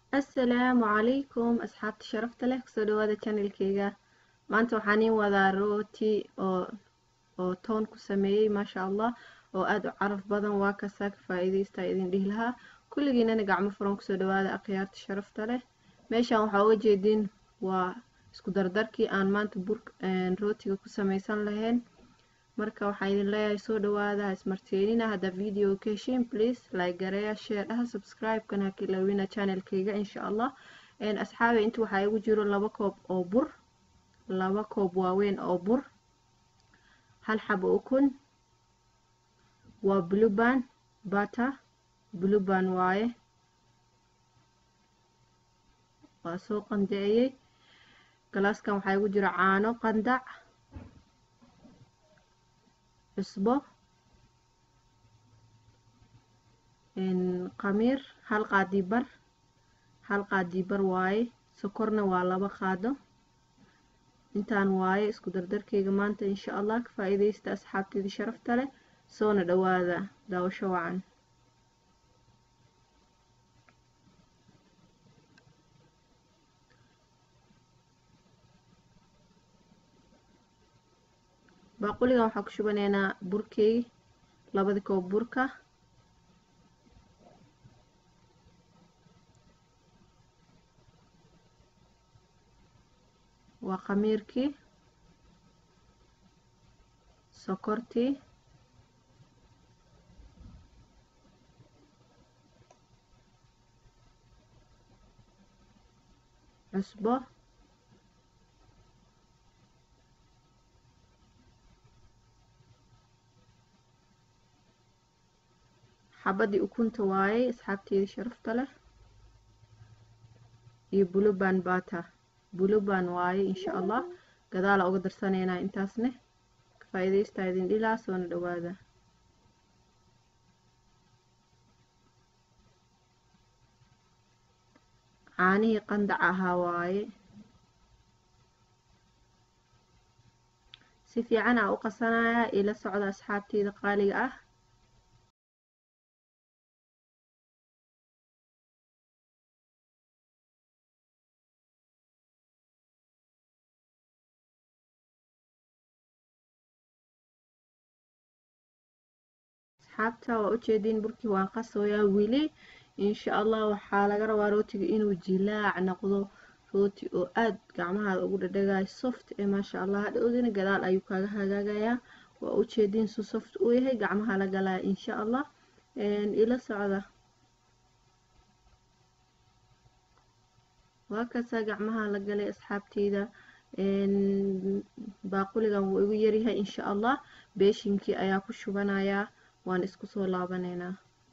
assalaamu calaykum asxaabta sharafta leh kusoo dhawaada channelkeyga maanta waxaan iin wadaa rooti oo oo toon ku sameeyey maasha allah oo aada u caraf badan waa kasaa ka faa-iideysta idin dhihi lahaa kulligiinana gacmo furan kusoo dhawaada akhyaarta sharafta leh meeshan waxaa uga jeediin waa isku dardarkii aan maanta bur rootiga ku sameysan lahayn marka waxaa idin leeyahay soo dhawaada ismarteenina haddaa video ka heshiin please like gareeya share dhaha subscribe-kana ha kilowina channelkayga insha allah asxaabi inta waxaa igu jiro laba koob oo bur laba koob waaweyn oo bur hal xabo ukun waa bluban butter bluban waaye waa soo qandaceeyey galaaskan waxaa igu jiro caano qandac cusbo qamiir hal qaadii bar hal qaadii bar waaye sokorna waa laba qaado intaan waaye isku dardarkeyga maanta insha allah ka faa-iideysta asxaabteeda sharafta leh soona dhawaada daawasho wacan baaquligan waxaa ku shubaneynaa burkey labada koob burka waa khamiirkii sokortii cusbo xabadii ukunta waayey asxaabteedii sharafta leh iyo buluban bata buluban waaye insha allah gadaala uga darsaneynaa intaasne ka faa-iideystaa idin dhilaa soona dhawaada caanihii qandac ahaa waaye si fiican aa u qasanayaa ila socda asxaabteeda qaaliga ah asxaabta waa ujeediin burkii waan qasooyaa weli insha allah waxaa laga rabaa rootiga inuu jilaac noqdo rooti oo aad gacmahaada ugu dhadhagayo soft ee maasha allah hadhowdina gadaal ayuu kaaga hagaagayaa waa ujeediin su soft uu yahay gacmaha la galaya insha allah ila socda waa kasaa gacmaha la galay asxaabteyda baaquligan wuu igu yaryahay insha allah beeshinkii ayaa ku shubanayaa waan isku soo laabaneynaa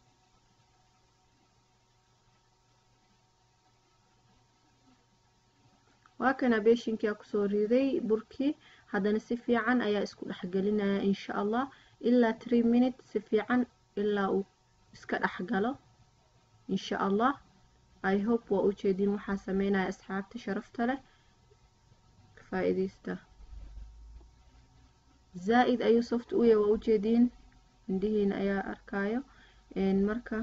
waa kana beeshinkii aa kusoo riday burkii haddana si fiican ayaa isku dhexgelinaya insha allah ilaa tree minute si fiican ilaa uu iska dhexgalo insha allah i hope waa ujeediin waxaa sameynaya asxaabta sharafta leh ka faa-iideysta zaa-id ayuu soft u yahay waa ujeediin indhihiina ayaa arkaayo marka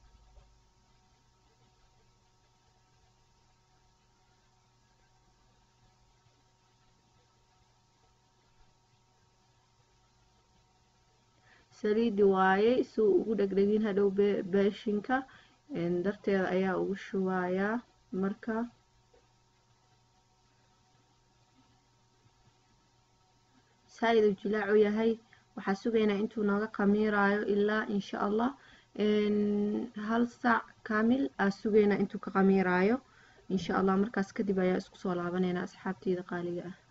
saliidi waayey si uu ugu dhegdhegin hadhow beeshinka darteeda ayaa ugu shubayaa marka saa-id uu jilaacu yahay waxaa sugaynaa intuu nooga khamiiraayo ilaa insha allah hal saac kaamil aa sugaynaa intuu ka khamiiraayo insha allah markaas kadib ayaa isku soo laabaneynaa asxaabteyda qaaliga ah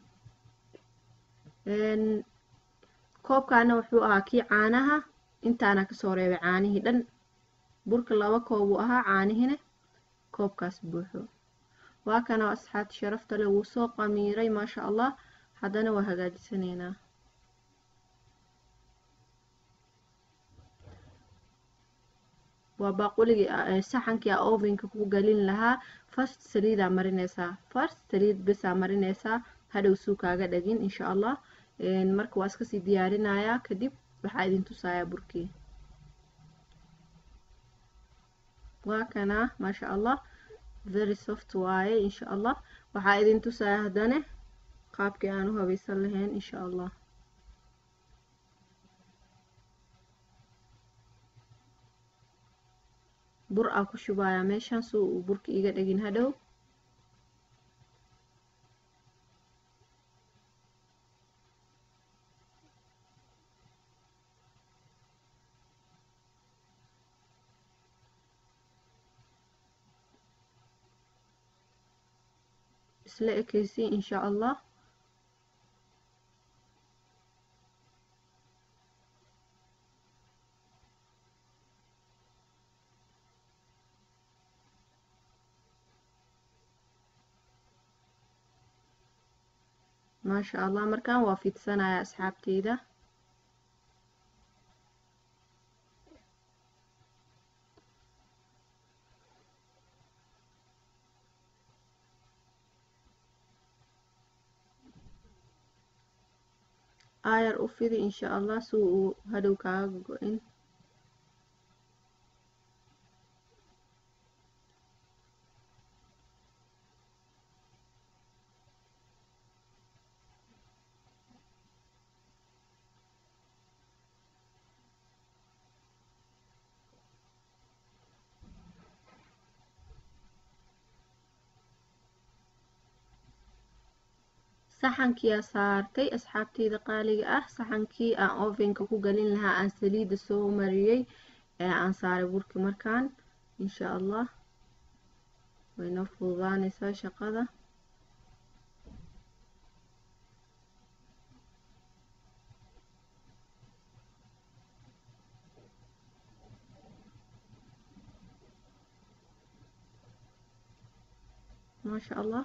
koobkaana wuxuu ahaa kii caanaha intaana kasoo reebay caanihii dhan burka laba koob uu ahaa caanihina koobkaas buuxo waa kana asxaabta sharafta leh wuu soo qamiiray maasha allah haddana waa hagaajisaneynaa waa baaquligii saxankii a ovenka ku galin lahaa first saliidaa marineysaa first saliid besaa marineysaa hadhow suu kaaga dhagin insha allah marka waa iskasii diyaarinayaa kadib waxaa idin tusayaa burkii waa kana maasha allah very soft waaye insha allah waxaa idin tusaya haddane qaabkii aan u habaysan lahayn insha allah bur aa ku shubayaa meeshaan si uu burka iga dhegin hadhow isla ekeysi insha allah maasha allah markaan waa fidsanaya asxaabteyda aayar u fidi insha allah si uu hadhow kaaga go-in saxankiyaa saartay asxaabteyda qaaliga ah saxankii aan ovenka ku galin lahaa aan saliidda soo mariyey ee aan saaray burki markaan insha allah waynoo fududaaneysaa shaqada maasha allah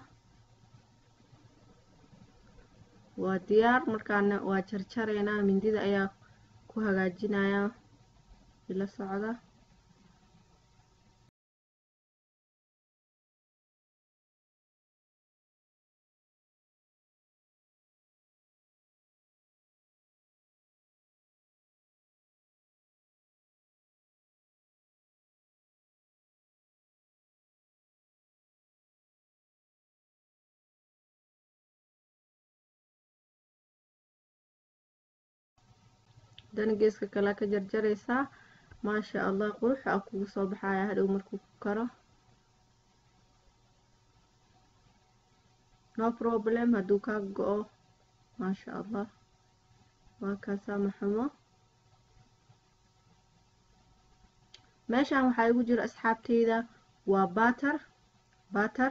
waa diyaar markaana waa jarjareynaa mindida ayaa ku hagaajinayaa ila socda dana geeska kale ka jarjareysaa maasha allah qurux a kugu soo baxaya hadhow markuu ku karo no problem hadduu kaa go-o maasha allah waa kaasaa maxumo meeshaan waxaa igu jira asxaabteyda waa batar batar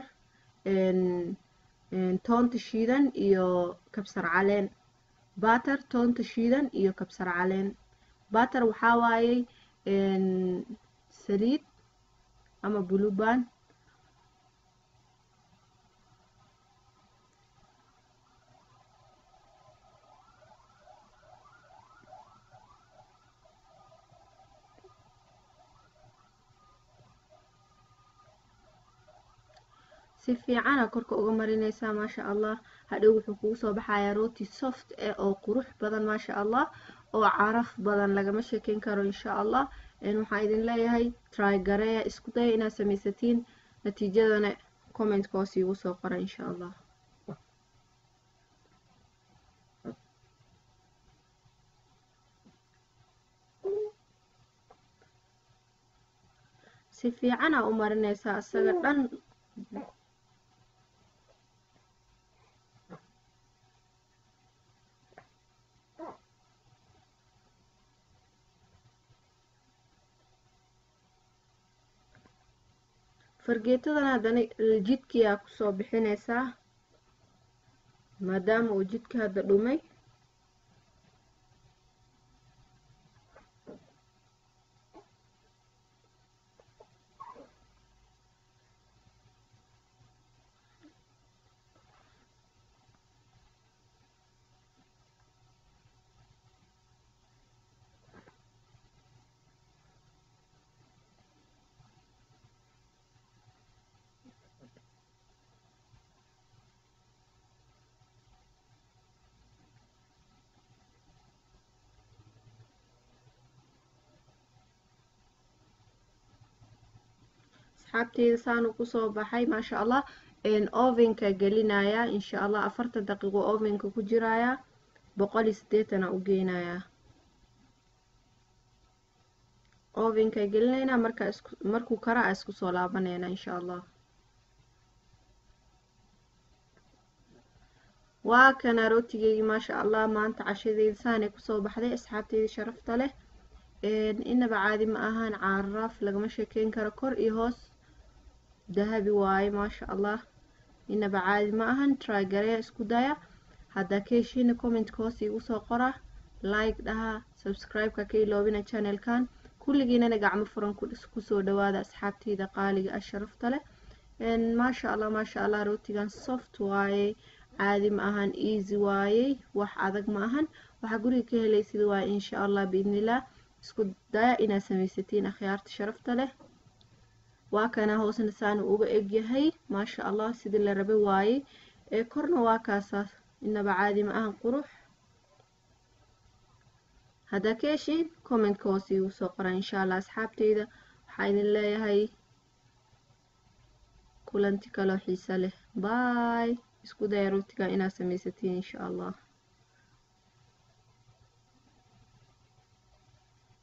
toonta shiidan iyo kabsar caleen batar toonta shiidan iyo kabsar caleen batar waxaa waayey saliid ama buluban si fiicana korka uga marineysaa maasha allah hadhow wuxuu kugu soo baxayaa rooti soft eh oo qurux badan maasha allah oo caraf badan lagama sheekeyn karo insha allah waxaan idin leeyahay try gareeya isku daya inaad samaysatiin natiijadana commentka hoos iigu soo qora insha allah si fiicana u marineysaa isaga dhan fargeetadan haddana jidkiyaa kusoo bixineysaa maadaama uu jidka hadda dhumay asxaabteyda saanu kusoo baxay maasha allah ovenka gelinaya insha allah afartan daqiiqo ovenka ku jiraya boqol iyo sideetana u geynayaa ovenka gelinaynaa markaa isku markuu kara a isku soo laabanayna insha allah waa kana rootigeygii maasha allah maanta cashadeyda saanay kusoo baxday asxaabteyda sharafta leh inaba caadi ma ahaan caaraaf lagama sheekeyn karo kor iyo hoos dahabi waaye maasha allah inaba caadi ma ahan trygareya isku daya haddaa ka heshiina commentka hoos iigu soo qora like dhaha subscribe-ka ka iloobina channelkan kulligiinana gacmo furan kusoo dhawaada asxaabteyda qaaliga ah sharafta leh maasha allah maasha allah rootigan soft waaye caadi ma ahan easy waayey wax adag ma ahan waxaa guriga ka helaysid waaye insha allah biidnillah isku daya inaad samaysatiin akhyaarta sharafta leh waa kana hoosna saanu uga egyahay maasha allah sidii la rabay waaye ee korna waa kaasaas inaba caadi ma ahan qurux haddaa ka heshiin commentka hoos iigu soo qora insha allah asxaabteyda waxaa idin leeyahay kulanti kaloo xiisa leh baay isku daya rootiga inaad samaysatiin insha allah